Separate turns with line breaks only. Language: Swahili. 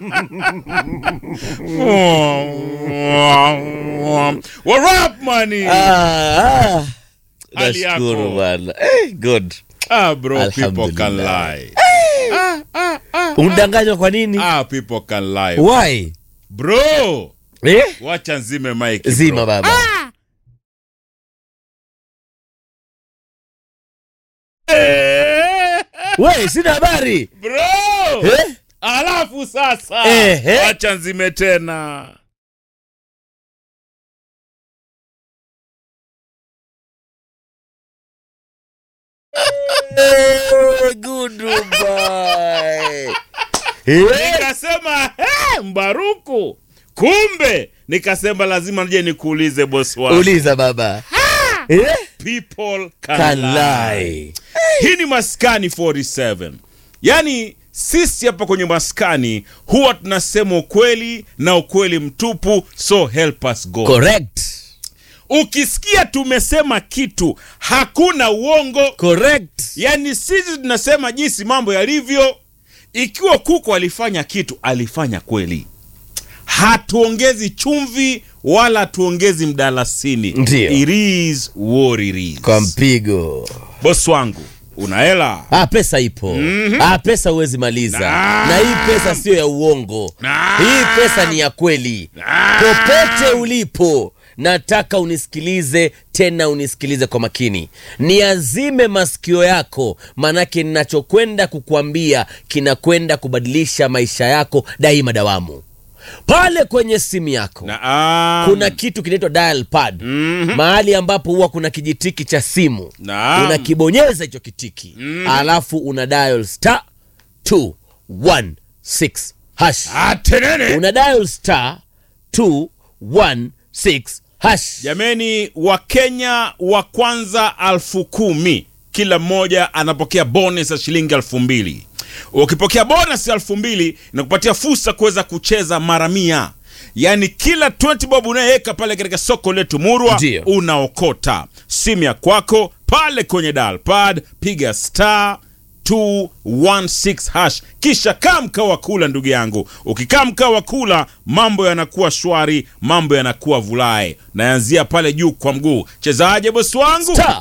What up, money?
Ah, ah.
Hali yako?
Nashukuru bana. Eh, good.
Ah, bro, people
Alhamdulillah.
can lie.
Undanganywa kwa nini?
Ah, people can lie.
Why?
Bro,
Eh?
wacha nzime mic.
Zima
bro.
baba.
Eh,
We, sina habari.
Bro!
Eh?
Alafu sasa
Ehe.
wacha nzime tena.
Eh, good boy. Eh?
Nikasema hey, Mbaruku, kumbe nikasema lazima nije nikuulize bosi wangu.
Uliza baba. Eh?
People can,
Can
lie.
lie.
Hii ni Maskani 47. Yaani sisi hapa kwenye Maskani huwa tunasema ukweli na ukweli mtupu, so help us God.
Correct.
Ukisikia tumesema kitu hakuna uongo,
Correct.
yaani sisi tunasema jinsi mambo yalivyo. Ikiwa kuku alifanya kitu, alifanya kweli, hatuongezi chumvi wala hatuongezi mdalasini.
Ndio.
It is what it is.
Kwa mpigo.
Boss wangu una hela
Ah, pesa ipo. Ah, pesa huwezi maliza.
Naam.
Na hii pesa sio ya uongo.
Naam.
Hii pesa ni ya kweli. Popote ulipo, nataka unisikilize tena, unisikilize kwa makini, niazime masikio yako, manake ninachokwenda kukuambia kinakwenda kubadilisha maisha yako daima dawamu. Pale kwenye simu yako
Naam.
kuna kitu kinaitwa dial pad mahali ambapo huwa kuna kijitiki cha simu
Naam.
unakibonyeza hicho kitiki alafu una dial star 216 hash
Atenene.
una dial star 216 hash
Jameni, Wakenya wa kwanza alfu kumi kila mmoja anapokea bonus ya shilingi elfu mbili. Ukipokea bonus ya elfu mbili inakupatia fursa kuweza kucheza mara mia, yaani kila 20 bob unayeweka pale katika soko letu Murwa
Ndio.
unaokota simu ya kwako pale kwenye dial pad, piga star 216 hash kisha kaa mkaa wa kula ndugu yangu ukikaa mkaa wa kula mambo yanakuwa shwari mambo yanakuwa vulae naanzia pale juu kwa mguu chezaje bosi wangu
Star